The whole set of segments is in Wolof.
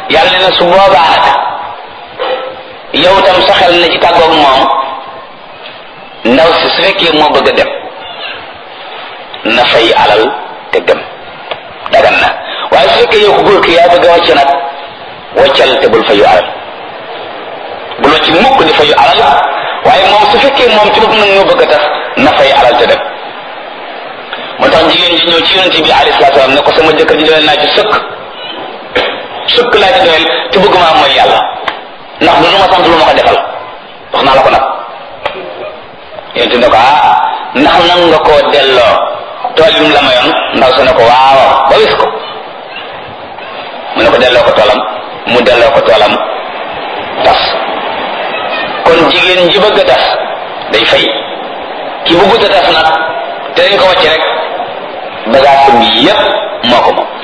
yàlla ne na su boobaa nag yow tam saxal na ci tàggoog moom ndaw si su fekkee moo bëgg a dem na fay alal te dem dagan na waaye su fekkee yow ku góor ki yaa bëgg a wàcc nag wàccal te bul fayu alal bul wàcc mukk di fayu alal waaye moom su fekkee moom ci bopp nag ñoo bëgg a tax na fay alal te dem moo tax jigéen ji ñëw ci yonente bi alayhi salaatu salaam ne ko sama jëkkër ji doyal naa ci sëkk sëkk laa ci doyal te bëgg maa mooy yàlla ndax du lu ma sant lu ma ko defal wax naa la ko nag yonente ne ko ah ndax nan nga koo delloo tool yi mu la mayoon ndaw sa ne ko waaw ba wis ko mu ne ko delloo ko toolam mu delloo ko toolam tas kon jigéen ji bëgg a tas day fay ki bëggut a tas nag te dañ ko wàcc rek bagage bi yépp moo ko moom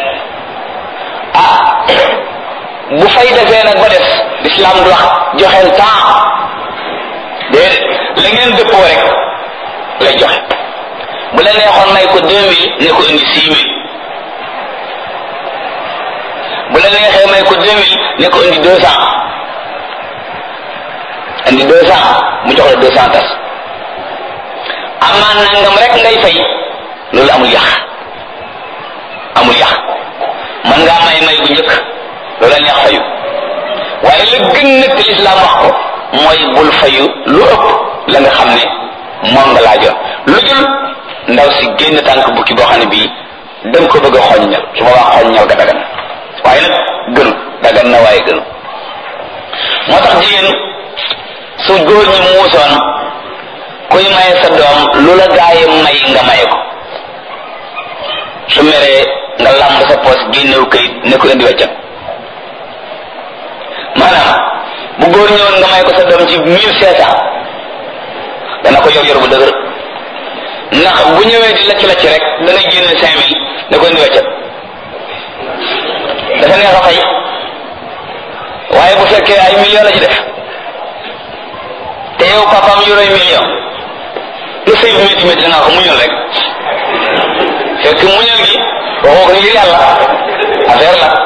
ah bu fay defee nag ba des l'islam du wax joxeel temps déedéet la ngeen dëppoo rek lay joxe bu la neexoon may ko deux mille ne ko indi six mille bu la neexee may ko deux mille ne ko indi deux cent indi deux cent mu jox la deux cent tas amaan nangam rek ngay fay loolu amul yàq amul yàq man ngaa may may bu njëkk loolu la neex fayu waaye la gën nag te lislaam wax ko mooy bul fayu lu ëpp la nga xam ne moom nga laajoon lu dul ndaw si génn tànk bukki boo xam ne bii danga ko bëgg a xoññal su boobaa xoññal ga dagan waaye nag gënu dagan na waaye gënu moo tax jigéen su góor ñi muusoon kuy maye sa doom lu la gaaye may nga maye ko su meree nga làmb sa poos génnew kayit ne ko indi weccat maanaam bu góor ñëwoon nga may ko sa doom ci mille cinq cent dana ko yor yor bu dëgër ndax bu ñëwee di lacc lacc rek dana génne cinq mille ne ko indi weccat dafa neex a fay waaye bu fekkee ay million la ci def te yow papaam yoroy million lu sëy bi métti métti dangaa ko muñal rek fekk muñal gi waxoo ko ngir yàlla affaire la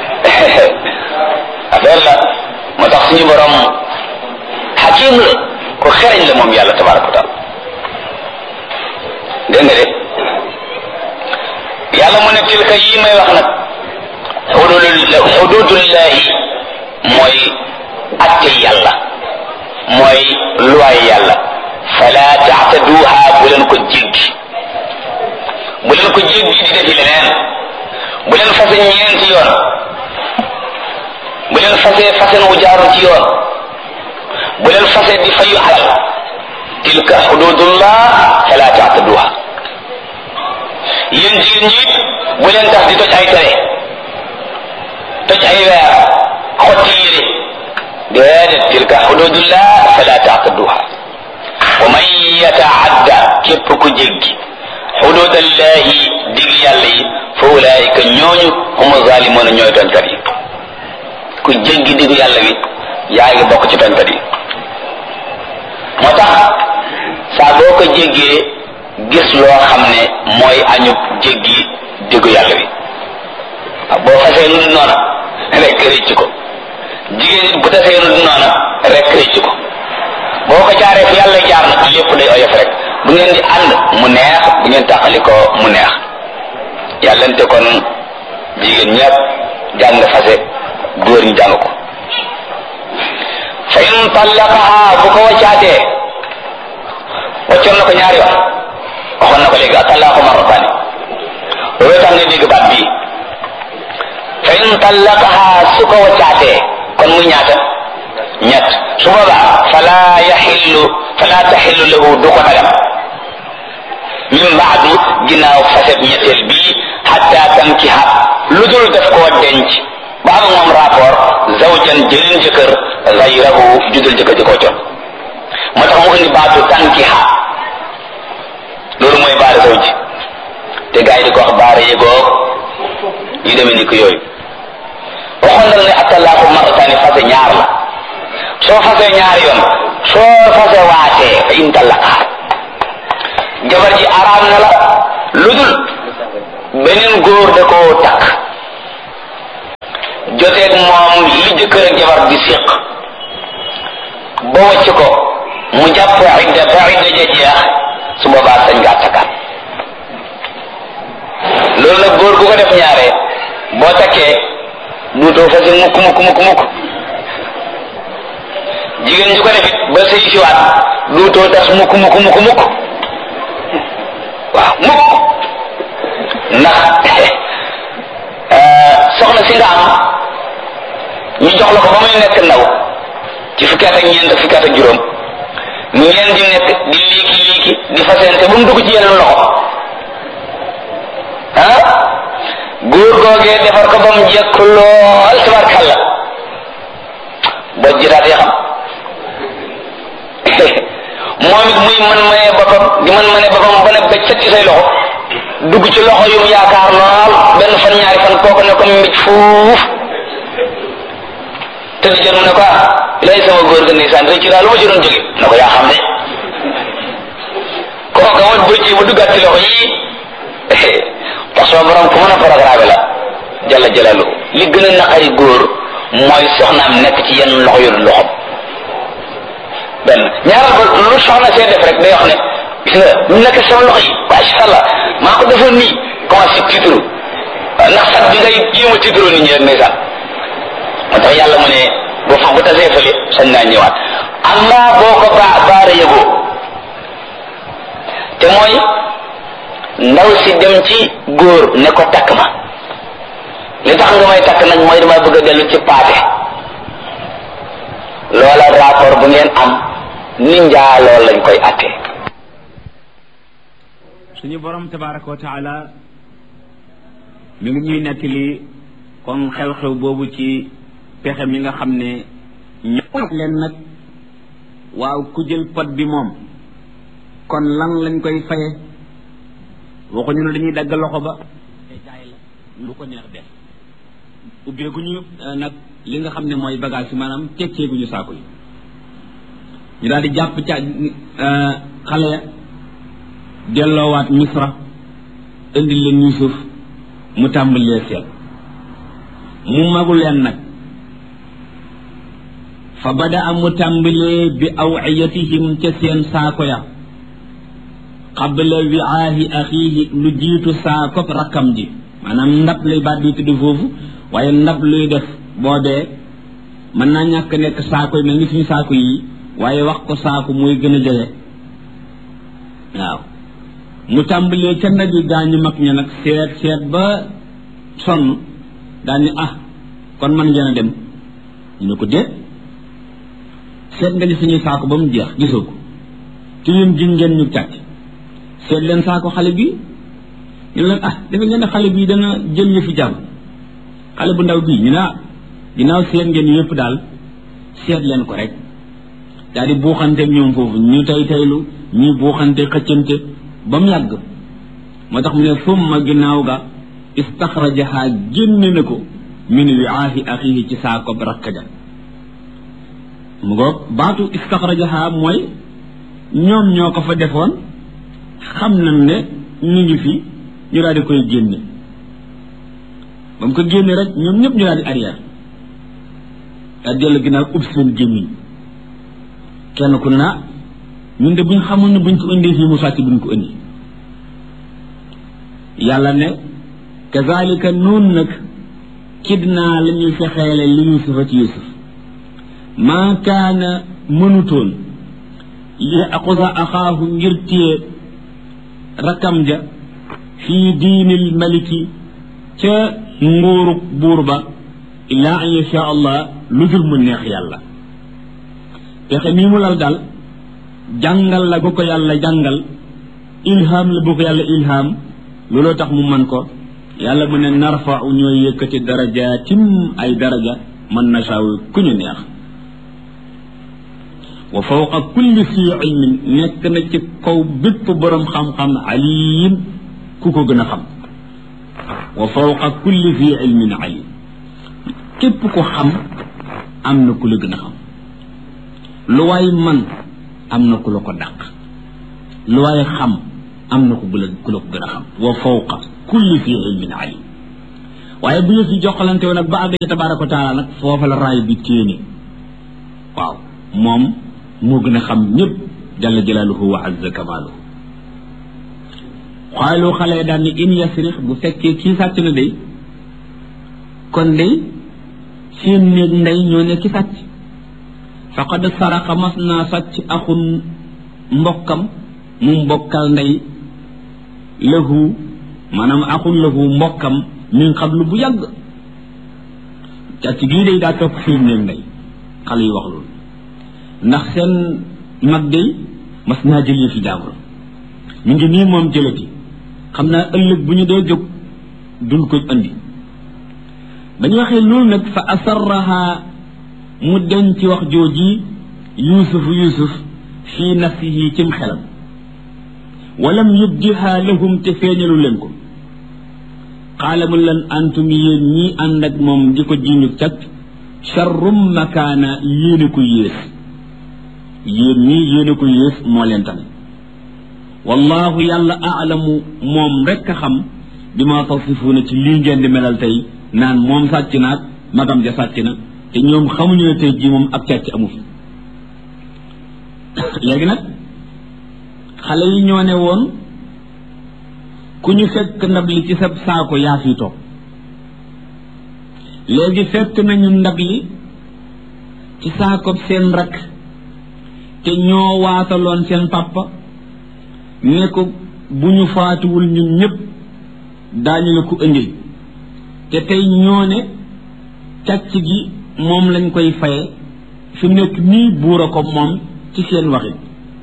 affaire la moo tax suñu borom xakim la ko xereñ la moom yàlla tabaraka wa taala dégg nga de yàlla mu ne tilka yi may wax nag xududul xududullahi mooy atte yàlla mooy luwaay yàlla fala taxtaduha bu leen ko jéggi bu leen ko jéggi di defi leneen bu leen fase ñeenti yoon bu leen fase fasen wu jaarul ci yoon bu leen fase di fayu alal tilka xududullah fala taxtaduha yéen jigéen ñi bu leen tax di toj ay tere toj ay weer xotti yére déedéet tilka xududullah fala taxtaduha wa man yataadda képp ku jéggi xududallahi dig yàlla yi fa ulaayika ñooñu humu zaalimoona ñooy tooñkat yi ku jéggi digu yàlla bi yaa ngi bokk ci tooñkat yi moo tax saa boo ko jéggee gis loo xam ne mooy añu jéggi digu yàlla bi boo fasee nu du noona rek rëcc ko jigéen nit bu tasee nu du noona rek rëcc ko boo ko jaaree fi yàlla jaar nag lépp day oyof rek bu ngeen di ànd mu neex bu ngeen tàqali ko mu neex yàllante kon jigéen ñëpp jàng fase góor ñi jàng ko fa in tallaqaha bu ko waccaatee waccoon na ko ñaari yoon waxoon na ko léegi atallaqu marratani loolu tax nga dégg baat bii fa in tallaqaha su ko waccaatee kon muy ñaata ñett su boobaa fala yaxillu fala taxillu lahu du ko dagam min baadu ginnaaw faset ñetteel bii xatta tankiha lu dul def koo denc ba am moom rapport zawjan jëleen jëkkër gayrahu judul jëkkër ji koo con moo tax mu indi baatu tankiha loolu mooy baara zawj te gars yi di ko wax baara yëgoo yu demee ni ko yooyu waxoon na ne attalaaku marrataani fase ñaar la soo fasee ñaari yoon soo fase waatee fa in tallaqaa jabar ji araam na la lu dul beneen góor da koo takk joteeg moom li jëkkër ak jabar di séq ba wàcc ko mu jàpp idda ba idda ja jeex su boobaa sañ ngaa takkaat loolu nag góor gu ko def ñaare boo takkee duutoo fasi mukk mukk mukk mukk jigéen ju ko def it ba sëy siwaat duutoo tas mukk mukk mukk mukk waaw mukk ndax soxna si nga am ñu jox la ko ba muy nekk ndaw ci fukki at ak ñeent fukki at ak juróom ngeen di nekk di liiki liiki di fasente ba mu dugg ci yeneen loxo ah góor googee defar ko ba mu jekk lool tabarkalla boo jitaat ya xam moom it muy man mënee boppam di man mënee boppam ba ne bëccëg ci say loxo dugg ci loxo yu mu yaakaar lool benn fan ñaari fan kooku ne ko mbij fuuf te di jot mu ne ko ah lay sama góor ga ndeysaan rëcc daal lu ma ci doon jóge na ko yaa xam ne kooka ma bëccëg ba duggaat ci loxo yii parce que borom ku mën a programme la jalla jalalu li gën a naqari góor mooy soxnaam nekk ci yenn loxo yu dul loxom benn ñaaral ba lu soxna see def rek day wax ne gis nga ñu nekk sama loxo yi macha allah maa ko defoon nii commencé tiitru ndax sax bi ngay jéem a tiitru nit ñi rek ndeysaan moo tax yàlla mu ne boo fa bu tasee fële sañ naa ñëwaat amma boo ko baa baara yëgoo te mooy ndaw si dem ci góor ne ko takk ma li tax nga may takk nag mooy dama bëgg a dellu ci paate loola rapport bu ngeen am ni njaa lool lañ koy attee suñu borom tabaraka wa taala mi ngi ñuy nettali kon xew-xew boobu ci pexe mi nga xam ne ñëw leen nag waaw ku jël pot bi moom kon lan lañ koy faye waxuñu ne dañuy dagg loxo ba jaay la lu ko neex def ubbeeguñu nag li nga xam ne mooy bagage yi maanaam tekkeeguñu saako yi ñu daal di jàpp ca xale ya delloowaat misra indi leen yusuf mu tàmbalee seet mu magu leen nag fa bada a mu tàmbalee bi awiyatihim ca seen saako ya qabla wiaahi axiihi lu jiitu saakob rakkam ji maanaam ndab lay baat di tudd foofu waaye ndab luy def boobee mën naa ñàkk nekk saako yi mel ni suñu saako yi waaye wax ko saako mooy gën a jege waaw mu tàmbalee ca ndab yi gaañu mag ña nag seet seet ba sonn daal ni ah kon man ngeen a dem ñu ne ko déet seet nga ni suñuy saako ba mu jeex gisoo ko te yéen gin ngeen ñu càcc seet leen saako xale bi ñu leen ah dafa ngeen ne xale bii dana jël ñu fi jàmm xale bu ndaw bii ñu ne ah ginnaaw seet ngeen yëpp daal seet leen ko rek daal di buuxante ñoom foofu ñu tey teylu ñuy buuxante xëccante ba mu yàgg moo tax mu ne summa ginnaaw ga istaxrajaha génne na ko min wiaahi axihi ci saako rakk ja mu ngoog baatu istaxrajaha mooy ñoom ñoo ko fa defoon xam nañ ne ñu ngi fi ñu daal di koy génne ba mu ko génne rek ñoom ñëpp ñu daal di arrière daal dellu ginnaaw ub seen gémmiñ kenn ku ne naa ñun de buñ xamoon ne buñ ko indee fii mu sàcc buñ ko indi yàlla ne kazalika noonu nag kidnaa la ñuy fexeele li yusufa ci yusuf maa kaana mënutoon li aqusa axaahu ngir téye rakkam ja fii diinil maliki ca nguurub buur ba illaa an yasha allah lu dul mu neex yàlla pexe mii mu lal daal jàngal la bu ko yàlla jàngal ilham la bu ko yàlla ilham looloo tax mu man ko yàlla mu ne narfau ñooy yëkkati darajaatim ay daraja man nasaaw ku ñu neex wa fawqa kulli si ilmin nekk na ci kaw bépp borom xam-xam alim ku ko gën a xam wa fawqa kulli si ilmin alim képp ko xam am na ku la gën a xam lu waay man am na ku la ko dàq lu waay xam am na ku la ku la ko gën a xam wa fawqa kulli si ilmin alim waaye bu ñu fi joxalante woon nag ba àgg ci tabaraka wa taala nag foofa la raay bi téene waaw moom moo gën a xam ñëpp jalla jalaaluhu wa azza kamaaluhu xaalu xale daan ni in yasrix bu fekkee kii sàcc na day kon day seen néeg ndey ñoo ne ki sàcc faqad saraqa mas naa sàcc axun mbokkam mu mbokkal ndey lahu maanaam axun lahu mbokkam min xablu bu yàgg càcc gii day daa topp seen néeg ndey xale yi wax loolu ndax seen mag day mas naa jëlee fi jaabur mu ngi nii moom jëlati xam naa ëllëg bu ñu dee jóg dul ko andi ba ñu waxee loolu nag fa asarraha mu denc wax jooji yuusuf yuusuf fii nafsihi cim xelam walam yubdiha lahum te feeñalu leen ko qaala mu leen antum yéen ñii ànd ak moom di ko jiñu càcc charrum makaana yéene ko yées yéen ñii yéene ko yées moo leen tane wallahu yàlla aalamu moom rekk a xam bi ma tasifuuna ci lii ngeen di melal tey naan moom sàcc naag magam ja sàcc na te ñoom xamuñu ne tey jii moom ak càcc amu fi léegi nag xale yi ñoo ne woon ku ñu fekk ndab li ci sa saako yaa fi toog léegi fekk nañu ndab li ci saako seen rakk te ñoo waataloon seen papa ne ko bu ñu faatuwul ñun ñëpp daañu la ko indil te tey ñoo ne càcc gi moom lañ koy faye fi nekk nii buur a ko moom ci seen waxit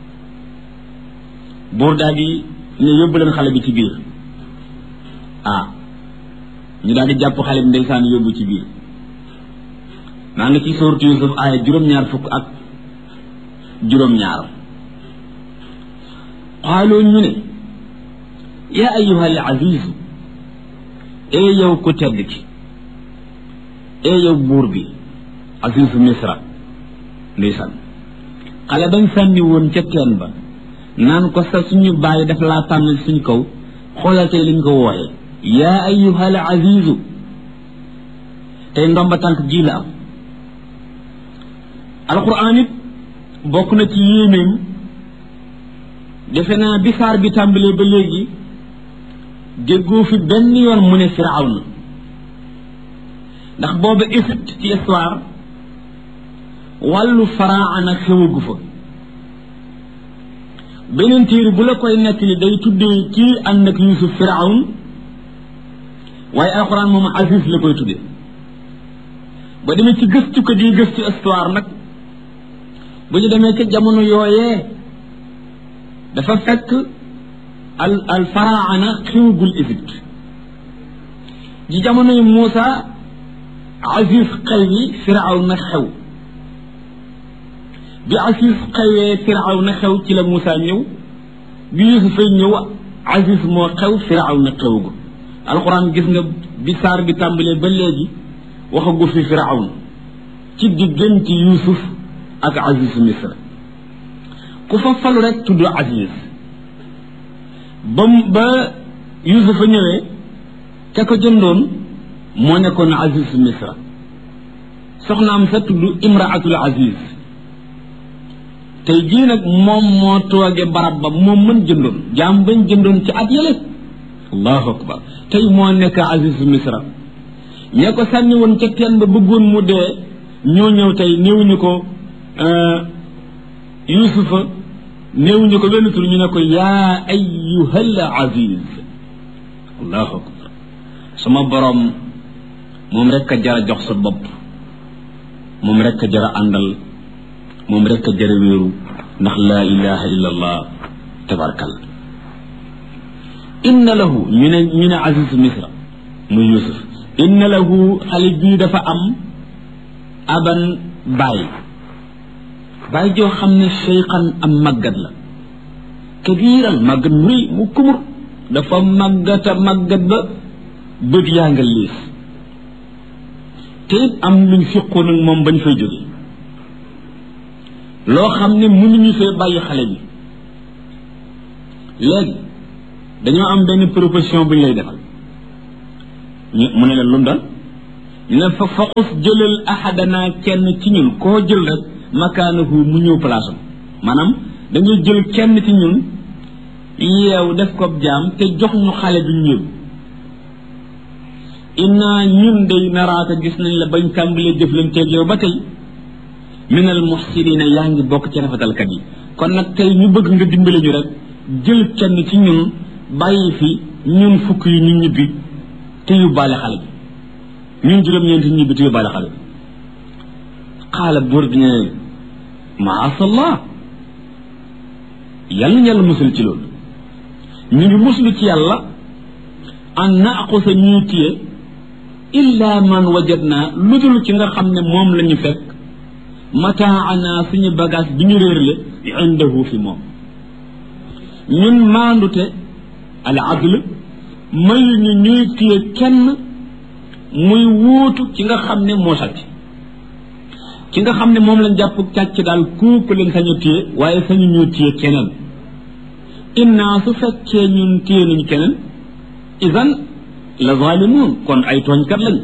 buur daal di ne yóbbu leen xale bi ci biir ah ñu daal di jàpp xale bi ndeysaan yóbbu ci biir maa ngi ci sooratu Yusuf aaya juróom-ñaar fukk ak juróom-ñaar xaaloo ñu ne yaa ayyuha al azizu ee yow ku tedd ki ee yow buur bi azizu misra ndeysaan xale bañ sànni woon ca teen ba naan ko sa suñu bàyyi daf laa tànn suñ kaw xoolal tey liñ ko wooyee yaa ayyuha al azizu tey ndomba tànk ji la am alquran it bokk na ci yéenéem defe naa bi saar bi tàmbalee ba léegi déggoo fi benn yoon mu ne firawna ndax booba Égypte ci histoire wàllu faraana xewagu fa beneen téere bu la koy nekk li day tuddee kii ànd ak Yuusuf firawn waaye alxuraan moom Aziz la koy tuddee ba demee ci gëstu ko di gëstu histoire nag bu ñu demee ca jamono yooyee dafa fekk al al faraana xewagul Égypte ji jamonoy Muusa Aziz xew yi firaw na xew bi Aziz xewee firaw na xew ci la Muusa ñëw bi Yuusuf fay ñëw Aziz moo xew firaw na xewagul alxuraan gis nga bi saar bi tàmbalee ba léegi waxagu fi firawn ci diggante Yuusuf ak Aziz Misra ku fa falu rek tudd Aziz ba ba Yuusufa ñëwee ka ko jëndoon moo nekkoon Aziz Misra soxnaam sa tudd Imraatul Aziz tey jii nag moom moo tooge barab ba moom mën jëndoon jaam bañ jëndoon ci at yële allahu akbar tey moo nekk Aziz Misra ñee ko sànni woon ca teen ba bëggoon mu dee ñoo ñëw tey néewuñu ko Yuusufa néewuñu ko benn tur ñu ne ko yaa ayyuhal aziz allahu akbar sama borom moom rek a jara jox sa bopp moom rek a jara àndal moom rek a jara wéeru ndax laa ilaha illa allah tabarkal inna lahu ñu ne ñu ne aziz misra muy yusuf inna lahu xale bii dafa am aban bàyyi bàyyi joo xam ne cheykhan am màggat la kabiiran màggat mu rëy mu kumur dafa màggata màggat ba bët yaa nga liis te it am luñ fiqoon ak moom bañ fay jóge loo xam ne mënuñu fee bàyyi xale bi léegi dañoo am benn proposition bu ñu lay defal ñu mu ne leen lu mu doon ñu ne fa faqus jëlal ahadana kenn ci ñun koo jël rek makaanahu mu ñëw place am maanaam dañuy jël kenn ci ñun yeew def ko jaam te jox ñu xale bi ñëw inna ñun day naraaka gis nañ la bañ tàmbalee jëflanteeg yow ba tey minal muxsinina yaa ngi bokk ci rafetalkat yi kon nag tey ñu bëgg nga dimbale ñu rek jël kenn ci ñun bàyyi fi ñun fukk yi ñu ñibbi te yóbbaale xale bi ñun juróom-ñeenti ñibbi te yóbbaale xale bi xaala buur bi ne maasallah yàlla ñu yàlla musul ci loolu ñu ngi muslu ci yàlla an naaqusa ñuy téye illa man wajadna lu dul ci nga xam ne moom la ñu fekk mataana suñu bagage bi ñu réerle indahu fi moom ñun maandute al adl mayu ñu ñuy téye kenn muy wuutu ci nga xam ne moo sàcc ci nga xam ne moom lañ jàpp càcc daal kooku leen sañu téye waaye sañu ñu téye keneen inna su fekkee ñun téye nañu keneen idan la zalimun kon ay tooñkat lañ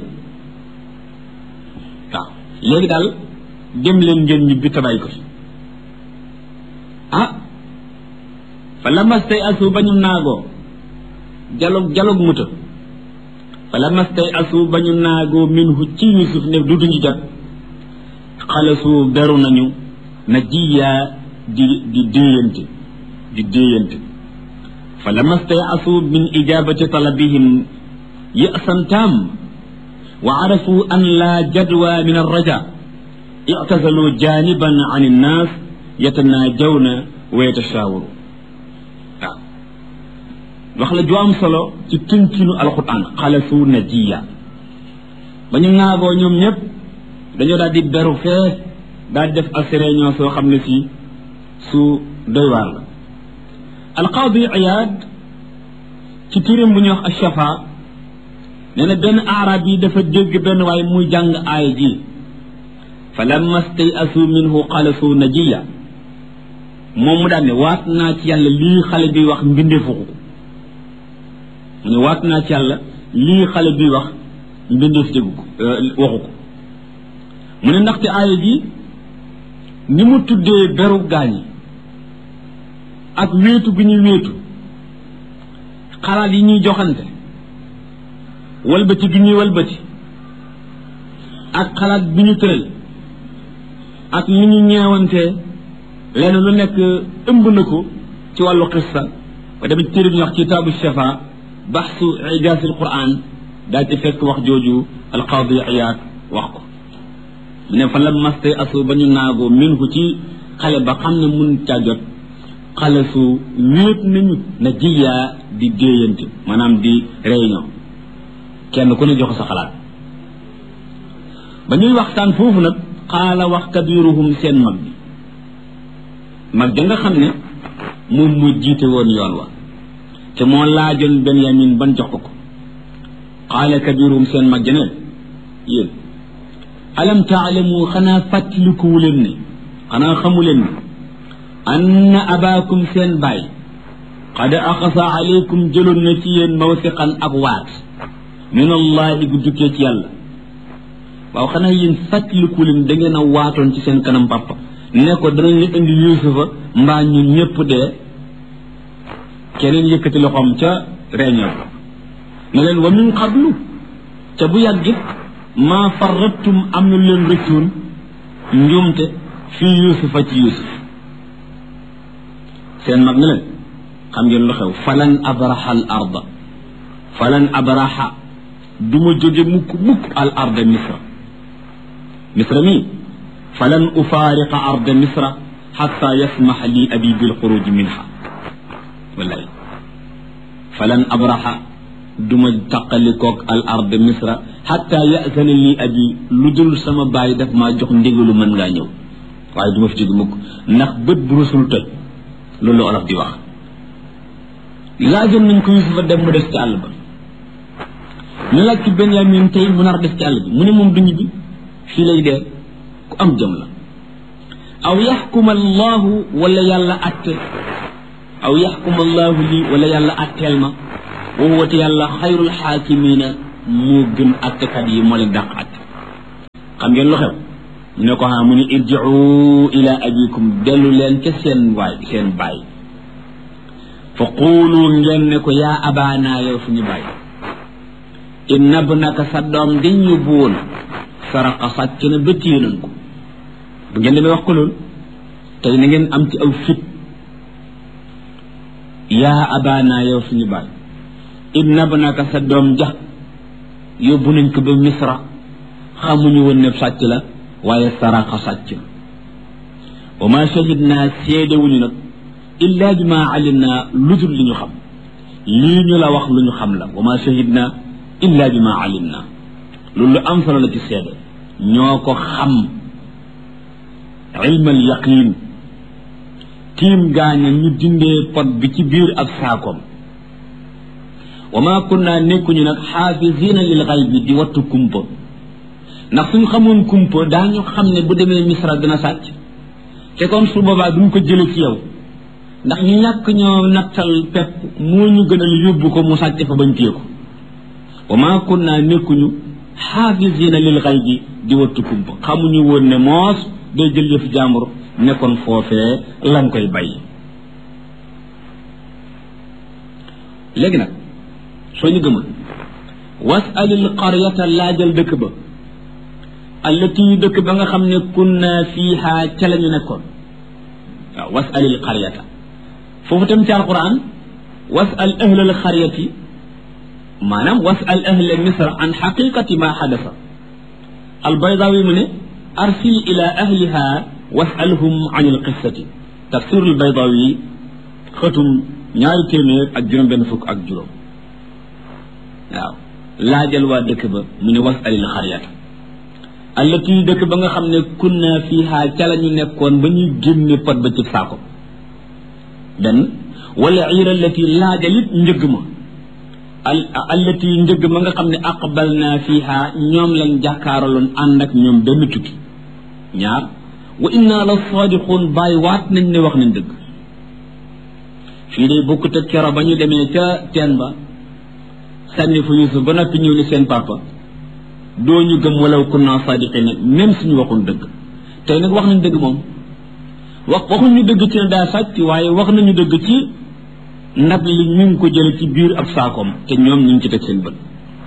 waaw léegi daal dem leen ngeen ñibbi tabay ko fi ah fa lamastay asu ba ñu naagoo jalog jalog muta fa lamastay asu ba ñu naagoo minhu ci yusuf ne du duñu jot xalasu beru nañu na jiyaa di di déeyante di déeyante fa lamastay asu min ijabati talabihim ya'san tam wa arafu an la jadwa min arraja i'tazalu janiban an innas yatanajawna wa yatashawaru waaw wax la ju am solo ci tënkinu alquran xalasu najiya ba ñu ŋaagoo ñoom ñëpp dañoo daal di beru fee daal di def as réunion soo xam ne si su doy waar la alqaadi iyaad ci turam bu ñuy wax ashafa nee na benn arab yi dafa dégg benn waaye muy jàng aaya ji fa lamma stay asu minhu xalasu najiya moom mu daal ne waat naa ci yàlla lii xale bi wax mbindeefu ko mu ne waat naa ci yàlla lii xale bi wax mbindeef déggu ko waxu ko mu ne ndaxte aaya ji ni mu tuddee beru gaañi ak wéetu gi ñuy wéetu xalaat yi ñuy joxante walbati gi ñuy walbati ak xalaat bi ñu tëral ak li ñu ñeewantee lenn lu nekk ëmb na ko ci wàllu xissa ba demee ci téere bi ñu wax kitaabu shafa baxsu ijaasi alquran daal ci fekk wax jooju alqaadi iyaad wax ko mu ne fa la maste asu ba ñu naagoo min ko ci xale ba xam ne mun caa jot xale su wéet nañu na jiyaa di déeyante maanaam di réunion kenn ku ne jox sa xalaat ba ñuy waxtaan foofu nag xaala wax kabiruhum seen mag bi mag ja nga xam ne moom mu jiite woon yoon wa te moo laajoon benyamin ban jox ko ko xaala kabiruhum seen mag ja neen yéen alam taalamu xanaa fàttalikuwu leen ne xanaa xamu leen ne anna abaakum seen baay qad axasa aleykum jëloon na ci yéen mawsiqan ak waat min allahi gu jukkee ci yàlla waaw xanaa yéen fàttaliku leen da ngeen a waatoon ci seen kanam papa ne ko danañ la indi yusufa mbaa ñun ñëpp dee keneen yëkkati loxoom ca réunion ba ne leen wa min qablu ca bu yàggit maa farrattum am na leen rëccoon njuumte fii yusufa ci yusuf seen mag ne leen xam ngeen lu xew falan abraha al arda falan abraha du ma jóge mukk mukk al arda misra misra mii falan ufaariqa arda misra xatta yasmax li abi bilxuruj minha wallahi falan abraha du ma taqalikoog al arda misra xatta yasana li abi lu dul sama baay daf maa jox ndigalu mën ngaa ñëw waaye du ma fi jóge mukk ndax bët bu rusul toj loolu la olof di wax laajoon nañ ko yusufa dem mu des ci àll ba ñu laaj ci benyamin tey mu nar des ci àll bi mu ne moom du ñibbi fii lay dee ku am jëm la aw yaxkuma allahu wala yàlla atte aw yaxkuma allahu lii wala yàlla atteel ma wa huwa te yàlla xayrul xaakimina moo gën attekat yi moo leen dàq atte xam ngeen lu xew ñu ne ko xam mu ne irjiu ila abikum dellu leen ca seen waay seen baay fa quulu ngeen ne ko yaa abaana yow suñu baay inna ibnaka sa doom di ñu buwoon saraqa sàcc na ba téye nañ ko bu ngeen demee wax ko loolu tey na ngeen am ci aw fit yaa abaana yow suñu baay inna ibnaka sa doom ja yóbbu nañ ko ba misra xamuñu woon ne sàcc la waaye saraqa sàcc wa ma shahid naa seedewuñu nag illa bi ma alim naa lu dul li ñu xam lii ñu la wax lu ñu xam la wa ma shahid naa illa bi ma alim naa loolu lu am solo la ci seede ñoo ko xam ilmal yaqin tiim gaaña ñu dindee pot bi ci biir ab saakoom wa ma kunna nekkuñu nag xaafisina lil xaybi di wattu kumpa ndax suñ xamoon kumpa daañu xam ne bu demee misra dina sàcc te kon su boobaa duñ ko jële ci yow ndax ñu ñàkk ñoo nattal pepp moo ñu gënal yóbbu ko mu sàcc fa bañ téye ko wa ma kunna nekkuñu xaafisina lil xaybi di wattu kumpa xamuñu woon ne moos day jël yëf jàmbur nekkoon foofee lan koy bàyyi léegi nag soo ñu gëmul wasalil qaryata laajal dëkk ba allati dëkk ba nga xam ne kunna fiiha ca la ñu nekkoon waaw wasalil qaryata foofu tam ci alquran wasal ahlal qaryati maanaam wasal ahla misra an xaqiqati ma xadasa albaydawi mu ne arsil ila ahliha wasalhum an alqissati tafsir albaydawi xëtum ñaari téeméer ak juróom benn fukk ak juróom waaw laajal waa dëkk ba mu ne wasalil xaryata allati dëkk ba nga xam ne kunna fiha ca la ñu nekkoon ba ñuy génne pot ba ci saako benn wala iira allati laajalit njëgg ma al allati njëgg ma nga xam ne aqbal naa fiha ñoom lañ jàkkaaraloon ànd ak ñoom benn tukki ñaar wa inna la sadiqun bàyyi waat nañ ne wax nañ dëgg fii day bokkut ak kero ba ñu demee ca teen ba sànni fa yusuf ba noppi ñëw ni seen papa doo ñu gëm walaw kunna sadiqina même suñu waxul dëgg tey nag wax nañ dëgg moom wax waxuñu dëgg ci ne daa sàcc waaye wax nañu dëgg ci ndab li ñu ngi ko jële ci biir ab saakoom te ñoom ñu ngi ci teg seen bët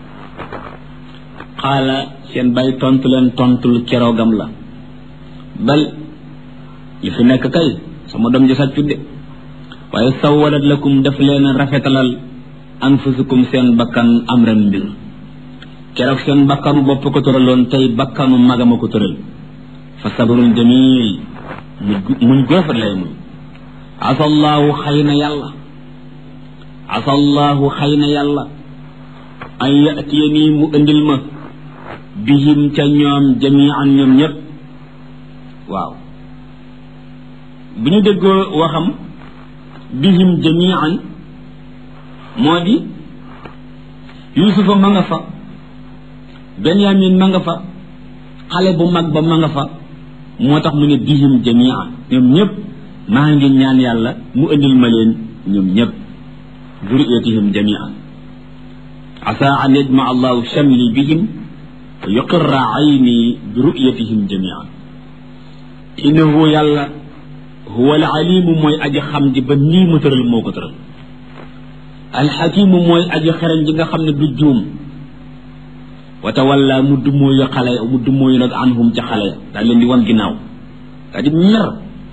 xaala seen bay tontu leen tontul keroogam la bal li fi nekk kay sama doom ji sàccut de waaye sawalat lakum daf leen rafetalal anfusukum seen bakkan amran mbir keroog seen bakkanu bopp ko tëraloon tey bakkanu magama ko tëral fa sabrun jamil muñ gu rafet lay muñ asallaahu xëy na yàlla asallaahu xëy na yàlla an yatiya nii mu indil ma bihim ca ñoom jamian ñoom ñëpp waaw bu ñu déggoo waxam bihim jamian moo di yusufa ma nga fa benyamin ma nga fa xale bu mag ba ma nga fa moo tax mu ne bihim jamian ñoom ñëpp maa ngi ñaan yàlla mu indil ma leen ñoom ñëpp duriyatihim jamian asa an yajma allahu shamli bihim wa yuqirra ayni bi ru'yatihim jamian innahu yàlla huwa al alimu mooy aji xam ji ba nii mu tëral moo ko tëral alxakimu mooy aji xereñ ji nga xam ne du juum wa tawalla mu dummóoyu xale mu dummóoyu nag anhum ca xale ya daal leen di wan ginnaaw daa di mer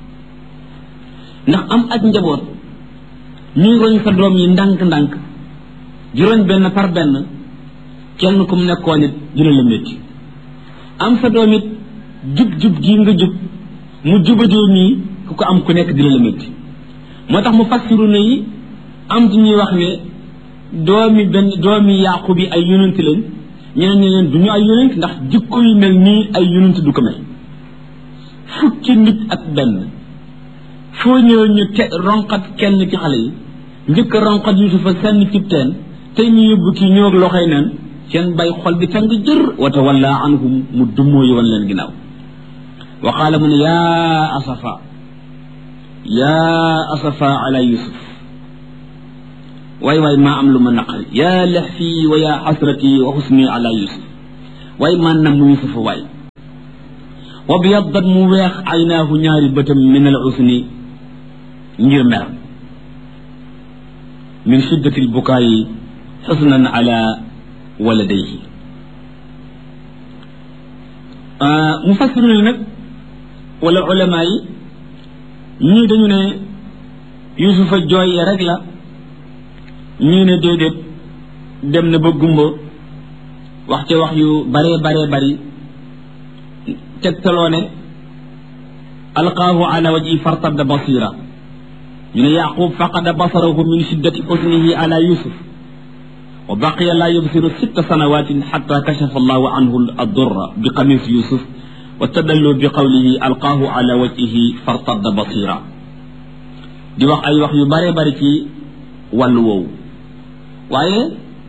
ndax am ak njaboot ñuy roñ sa doom yi ndànk-ndànk di roñ benn par benn kenn ku mu nekkoon it dina la métti am sa doom it jub-jub gii nga jub mu jubadee nii ku ko am ku nekk dina la métti moo tax mu fassiru na yi am ci ñuy wax ne doomi benn doomi yàqu bi ay yonent lañ ñeneen ñi leen du ñu ay yonent ndax jikko yu mel nii ay yonent du ko mel fukki nit ak benn foo ñëw ñu te ronqat kenn ci xale yi njëkk a ronqat yusufa sànni cib teen tey ñu yóbbu kii ñëw ak loxoy neen seen bay xol bi tàng jër wa tawalla anhum mu dummoo yi wan leen ginnaaw wa qaala mu ne yaa asafa yaa asafa ala yusuf waay waay maa am lu ma naqari yaa laxfii wa yaa xasrati wa xusni ala yusuf waay maa nam mu yusuf waay wa biyaddat mu weex aynaahu ñaari bëtam min al usni ngir mer min shiddati lbukaayi xusnan ala waladayhi mufassiruna yi nag wala ulama yi ñii dañu ne yusufa jooy rek la ñii ne déedéet dem na ba gumba wax ca wax yu baree baree bari tegtaloo ne alqaahu ala wajhi fartadda basira ñu ne yaqub faqada basarahu min shiddati xusnihi ala yusuf wa baqiya laa yubsiru sitta sanawatin xata kashafa allahu anhu addurra bi qamis yusuf wa tadallu bi qawlihi alqaahu ala wajhihi fartadda basira di wax ay wax yu bare bari ci wàllu woowu waaye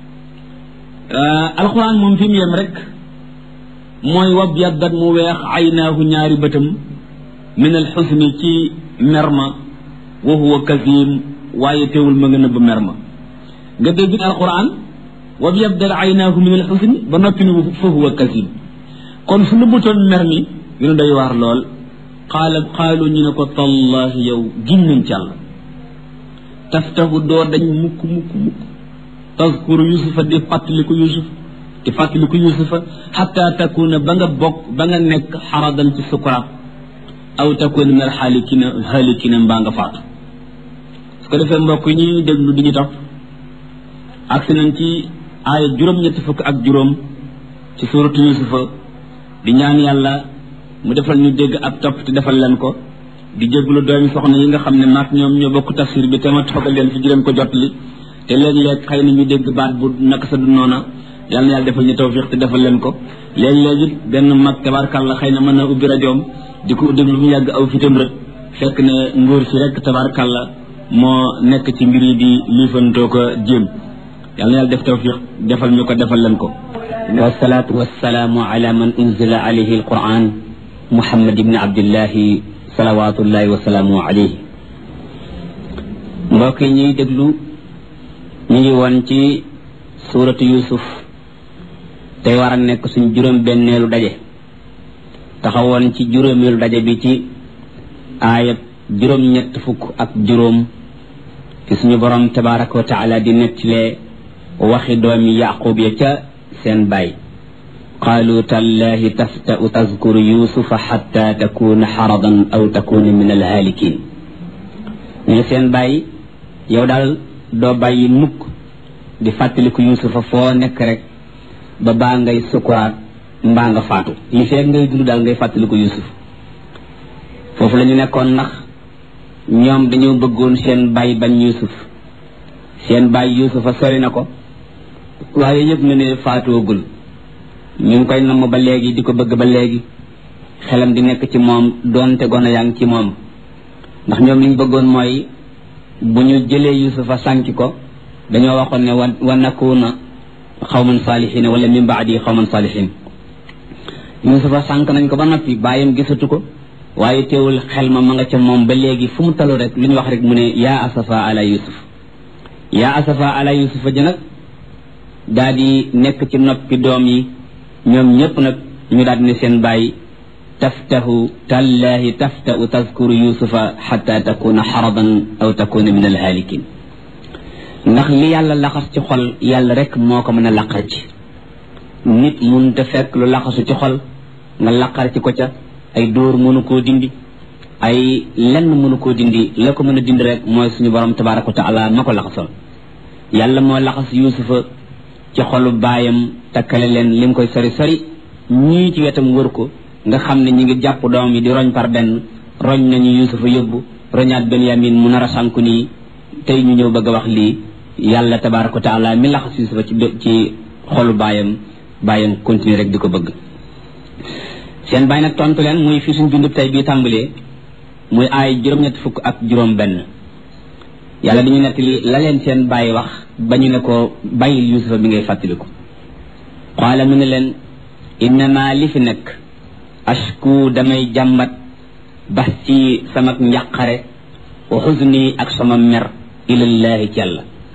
alquran moom fi mu yem rek mooy wab yaddat mu weex aynaahu ñaari bëtam min alxusni ci merma wa huwa kasim waaye teewul ma nga nëbb merma nga dégg alquran wab yabdal aynaahu min alxusni ba noppi ni fa huwa kasim kon su nëbbutoon mer mi dina doy waar lool qaala qaalu ñu ne ko tallahi yow gin nañ ci àlla taftahu doo dañ mukk mukk mukk tazkuru yusufa di fàttaliku yusuf di fàttaliku yusufa xatta takuna ba nga bokk ba nga nekk xaradan ci sukuraat aw takuna min alxaalikina xaalikina mbaa nga faatu su ko defee mbokk yi ñuy déglu di ñu topp agsi nañ ci aaya juróom-ñetti fukk ak juróom ci suuratu yusufa di ñaan yàlla mu defal ñu dégg ab topp te defal leen ko di jéglu doomi soxna yi nga xam ne maag ñoom ñoo bokk tafsir bi te ma toogal leen fi di leen ko jot li te léeg-léeg xëy na ñu dégg baat bu naka sa du noona yàlla na yàlla defal ñu tawfiq te defal leen ko léeg-léeg it benn mag tabarkàlla xëy na mën na ubbi rajoom di ko déglu mu yàgg aw fitam rek fekk ne nguur si rek tabarkàlla moo nekk ci mbir yi di liifantoo ko jéem yàlla na yàlla def tawfiq defal ñu ko defal leen ko wasalaatu wasalaamu ala man unzila alayhi alquran muhammad ibni abdillahi salawatullahi wasalaamu alayhi mbokk yi ñuy déglu ñu ngi woon ci suuratu yusuf tey war a nekk suñ juróom benneelu daje taxawoon ci juróomeelu daje bi ci aayab juróom ñett fukk ak juróom ci suñu borom tabaraka wa taala di nettalee waxi doomi yaqub ya ca seen baay qaalu tallahi taftau tazkuru yusufa xatta takuna xaradan aw takuna min alhaalikin ñu seen baay yow daal doo bàyyi mukk di fàttaliku yusufa foo nekk rek ba baa ngay sukuraat mbaa nga faatu li feeg ngay dund daal ngay fàttaliku yusuf foofu la ñu nekkoon ndax ñoom dañoo bëggoon seen baay bañ yusuf seen baay yusufa sori na ko waaye yëpp na ne faatoogul ñu ngi koy namm ba léegi di ko bëgg ba léegi xelam di nekk ci moom doonte gone yaa ngi ci moom ndax ñoom liñ bëggoon mooy bu ñu jëlee yusufa sànki ko dañoo waxoon ne wa wa nakuna xawman saalihin wala min baadi xawman saalihin yusufa sànk nañ ko ba noppi bàyyam gisatu ko waaye teewul xel ma ma nga ca moom ba léegi fu mu talu rek lu ñu wax rek mu ne yaa asafa ala yusuf yaa asafa ala yusufa ji nag daa di nekk ci noppi doom yi ñoom ñëpp nag ñu daal di ne seen bàyyi taftahu tallahi taftau tazkuru yusufa xata takuna xaradan aw takuna min alhaalikin ndax li yàlla laxas ci xol yàlla rek moo ko mën a laqar ci nit mun te fekk lu laxasu ci xol nga laqar ci ko ca ay dóor mënu koo dindi ay lenn mënu koo dindi la ko mën a dindi rek mooy suñu borom tabaraka wa taala ma ko laxasoon yàlla moo laxas yusufa ci xolu baayam takkale leen lim koy sori sori ñii ci wetam wër ko nga xam ne ñi ngi jàpp doom yi di roñ par benn roñ nañu yusufa yóbbu roñaat benyamin mu nar a sànku nii tey ñu ñëw bëgg a wax lii yàlla tabaraka wa taala mi laxas yusufa ci ci xolu baayam baayam continuer rek di ko bëgg seen baay nag tontu leen muy fi suñ bindub tey bii tàmbalee muy aay juróom-ñett fukk ak juróom benn yàlla dañu nettali la leen seen baay wax ba ñu ne ko bàyyil yusufa bi ngay fàttaliku qaala mu ne leen innama li fi nekk ashku damay jàmbat bax ci sama njàqare wa xuzni ak sama mer ilallahi ci yàlla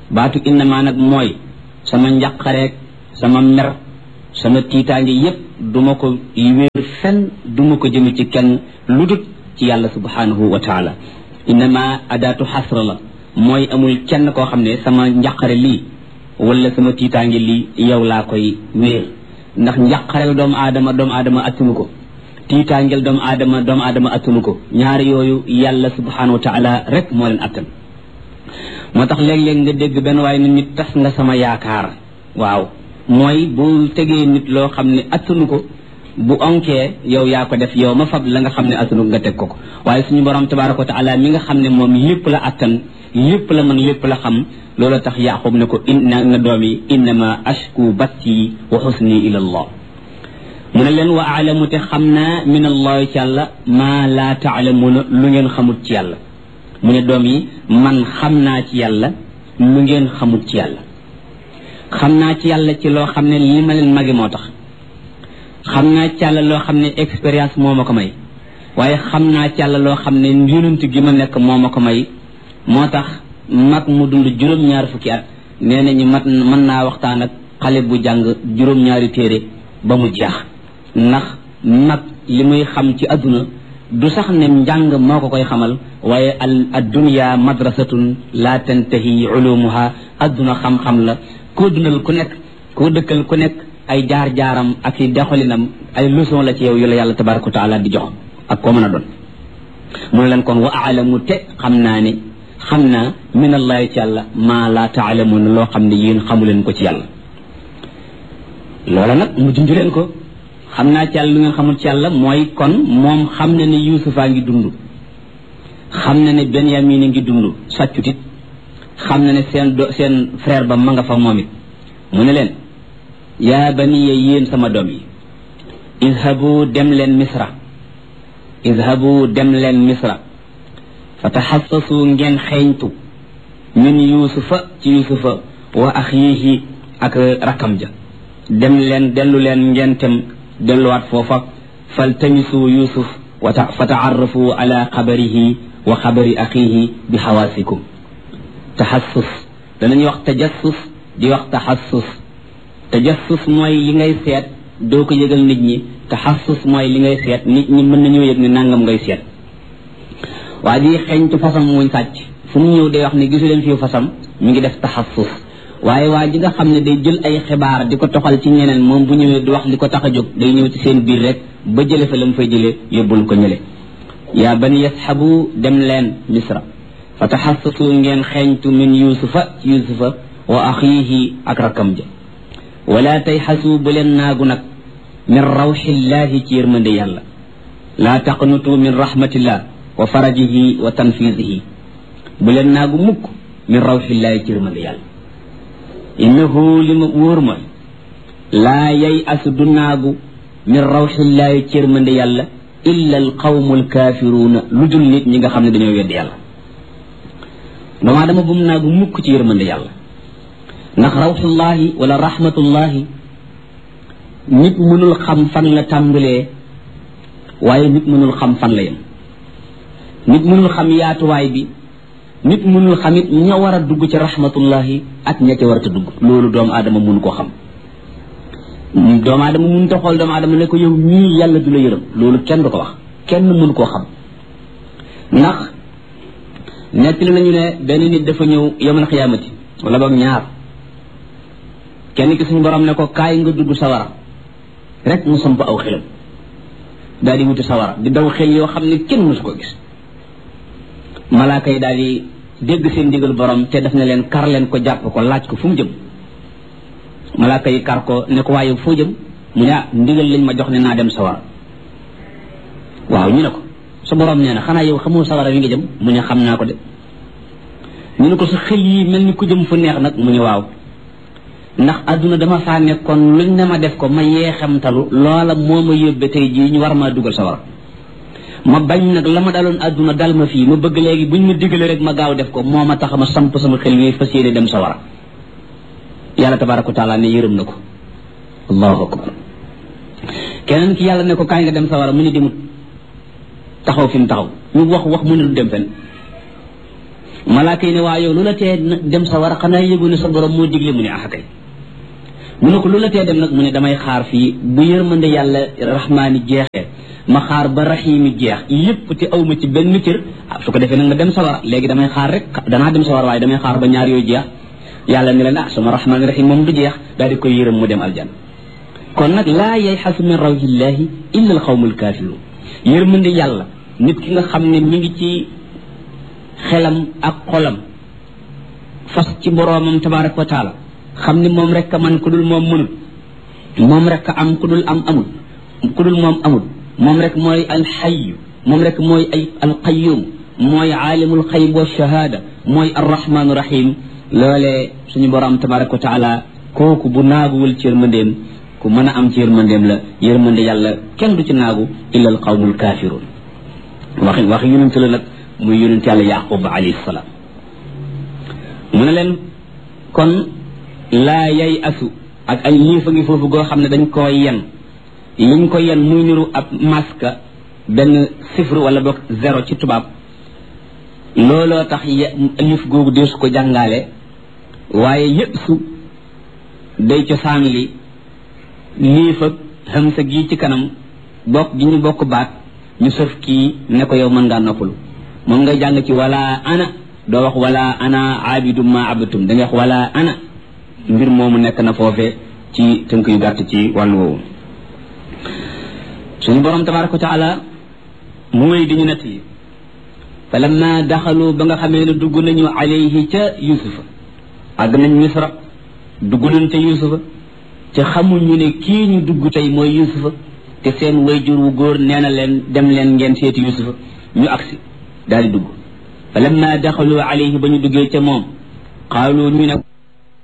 baatu innama nag mooy sama njaqareeg sama mer sama tiitaange yépp duma ko wéer fenn duma ko jëme ci kenn lu dut ci yàlla subhanahu wa taala innama adaatu xasra la mooy amul kenn koo xam ne sama njaqare lii wala sama tiitaange lii yow laa koy wéer ndax njaqareel doomu aadama doomu aadama attunu ko tiitaangeel doomu aadama doomu aadama attunu ko ñaari yooyu yàlla subhanahu wa taala rek moo leen attan moo tax léeg-léeg nga dégg benn waaye nit nit tas nga sama yaakaar waaw mooy bu tegee nit loo xam ne attanu ko bu onkee yow yaa ko def yow ma fab la nga xam ne attanu nga teg ko ko waaye suñu borom tabaraka wa taala mi nga xam ne moom lépp la attan lépp la mën lépp la xam loolu tax yaqub ne ko inna na doom yi innama ashku batti wa xusni ila allah mu ne leen wa aalamu te xam naa min allahi ci yàlla maa laa taalamuuna lu ngeen xamut ci yàlla mu ne doom yi man xam naa ci yàlla lu ngeen xamut ci yàlla xam naa ci yàlla ci loo xam ne li ma leen magi moo tax xam naa ci yàlla loo xam ne expérience moo ma ko may waaye xam naa ci yàlla loo xam ne yonent gi ma nekk moo ma ko may moo tax mag mu dund juróom-ñaar fukki at nee nañu mat mën naa waxtaan ak xale bu jàng juróom-ñaari téere ba mu jeex ndax mag li muy xam ci àdduna du sax ne njàng moo ko koy xamal waaye al addunya madrasatun la tantahi ulumuha adduna xam-xam la koo dundal ku nekk koo dëkkal ku nekk ay jaar-jaaram ak i doxalinam ay leçon la ci yow yu la yàlla tabaraka wa taala di jox ak koo mën a doon mu ne leen kon wa aalamu te xam naa ne xam naa min allahi ci yàlla maa laa taalamuuna loo xam ne yéen xamu leen ko ci yàlla loola nag mu junj leen ko xam naa ci yàlla lu ngeen xamul ci yàlla mooy kon moom xam na ne yuusufaa ngi dund xam na ne benyamin a ngi dund sàccut it xam na ne seen do seen frère ba ma nga fa moom it mu ne leen yaa baniya yéen sama doom yi idhabu dem leen misra idhabu dem leen misra fa taxassasu ngeen xeeñtu min yuusufa ci yuusufa wa axiihi ak rakkam ja dem leen dellu leen ngeen tem delluwaat foofa faltamisu yusuf wa fa taarrafu ala xabarihi wa xabari axiihi bi xawaasikum taxassus danañuy wax tajassus di wax taxassus tajassus mooy li ngay seet doo ko yëgal nit ñi taxassus mooy li ngay seet nit ñi mën nañoo yëg ne nangam ngay seet waa ji xeeñtu fasam muñ sàcc fu mu ñëw day wax ne gisu leen fii fasam mi ngi def taxassus waaye waa ji nga xam ne day jël ay xibaar di ko toxal ci ñeneen moom bu ñëwee du wax li ko tax a jóg day ñëw ci seen biir rek ba jële fa la mu fay jëlee yóbbul ko ñële yaa bani yasxabu dem leen misra fa taxassasu ngeen xeeñtu min yusufa ci yusufa wa axiihi ak rakkam ja wala tay xasu bu leen naagu nag min rawxillahi ci yërmande yàlla laa taqnutu min rahmatillah wa farajihi wa tanfisihi bu leen naagu mukk min rawxillahi ci yërmande yàlla innahu li ma wóor mooy laa yay asu du naagu min rawxillaahi ci yërmande yàlla illa al qawmu alkaafiruuna lu dul nit ñi nga xam ne dañoo wedd yàlla doomaa dama bu mu naagu mukk ci yërmande yàlla ndax rawxullaahi wala rahmatullaahi nit mënul xam fan la tàmbalee waaye nit mënul xam fan la yem nit mënul xam yaatuwaay bi nit mënul xamit ña war a dugg ci rahmatullahi ak ña ca war a dugg loolu doomu aadama mun koo xam doomu aadama mun ta xool doomu aadama ne ko yow ñii yàlla du la yërëm loolu kenn du ko wax kenn mun koo xam ndax nettali nañu ne benn nit dafa ñëw yawmal xiyaamati wala boog ñaar kenn ki suñu borom ne ko kaay nga dugg sawara rek mu samp aw xelam daal di wuti sawara di daw xel yoo xam ne kenn musu ko gis malaaka yi daal di dégg seen ndigal borom te def na leen kar leen ko jàpp ko laaj ko fu mu jëm malaaka yi kar ko ne ko waaye foo jëm mu ne ah ndigal lañ ma jox ne naa dem sawara waaw ñu ne ko sa borom nee na xanaa yow xamoo sawara wi nga jëm mu ne xam naa ko de ñu ne ko sa xel yi mel ni ku jëm fu neex nag mu ne waaw ndax adduna dama faa nekkoon luñ ne ma def ko ma yeexamtalu loola moo ma yóbbe tey jii ñu war maa dugal sawara ma bañ nag la ma daloon adduna dal ma fii ma bëgg léegi buñ ma digale rek ma gaaw def ko moo ma tax ma samp sama xel yi fas yéene dem sawara yàlla tabaraka wa taala ne yërëm na ko allahu akbar keneen ki yàlla ne ko kaay nga dem sawara mu ne demut taxaw fi mu taxaw ñu wax wax mu ne du dem fen malaaka yi ne waa yow lu la tee dem sa war a xanaa yëgu ne sa borom moo digle mu ne ah kay mu ne ko lu la tee dem nag mu ne damay xaar fii bu yërmande yàlla rahmaani jeexee ma xaar ba raxiimi jeex yépp te aw ma ci benn cër ah su ko defee nag nga dem sawara léegi damay xaar rek danaa dem sawara waaye damay xaar ba ñaar yooyu jeex yàlla ne leen ah suma rahmaani raxiim moom du jeex daal di koy yërëm mu dem aljan kon nag laa yayxasu min rawhillahi illa alxawmu alkaafiruun yërmande yàlla nit ki nga xam ne mi ngi ci xelam ak xolam fas ci boroomam tabaraka wa taala xam ne moom rek a man ku dul moom mënut moom rek a am ku dul am amul ku dul moom amul moom rek mooy alxayu moom rek mooy ay alqayum mooy aalimul xayb wa shahaada mooy arrahmaanu rahim loolee suñu borom tabaraka wa taala kooku bu naaguwul ci yërmandeem ku mën a am ci yërmandeem la yërmande yàlla kenn du ci naagu illa alqawmul kaafiruun waxi waxi yonent la nag muy yonent yàlla yaqub alayhi salaam mu ne leen kon laa yay asu ak ay liifa ngi foofu goo xam ne dañ koo yen liñ ko yen muy niru ab maska benn sifre wala boog zéro ci tubaab looloo tax lif googu deesu ko jàngaale waaye yëpp su day cosaan li liif ak xamsa gii ci kanam bokk gi ñu bokk baat ñu sëf kii ne ko yow mën ngaa noppalu moom ngay jàng ci wala ana doo wax wala ana abidum ma abatum da ngay wax wala ana mbir moomu nekk na foofe ci tënk yu gàtt ci wàllu woowu suñu borom tabaraka wa taala mu wéy di ñu nett yi fa lamma daxalu ba nga xamee ne dugg nañu alayhi ca yusufa àgg nañ misra dugg nañ ca yusufa te xamuñu ne kii ñu dugg tey mooy yusufa te seen wayjur wu góor nee na leen dem leen ngeen seeti yusufa ñu agsi daal di dugg fa lamma daxalu alayhi ba ñu duggee ca moom qaalu ñu ne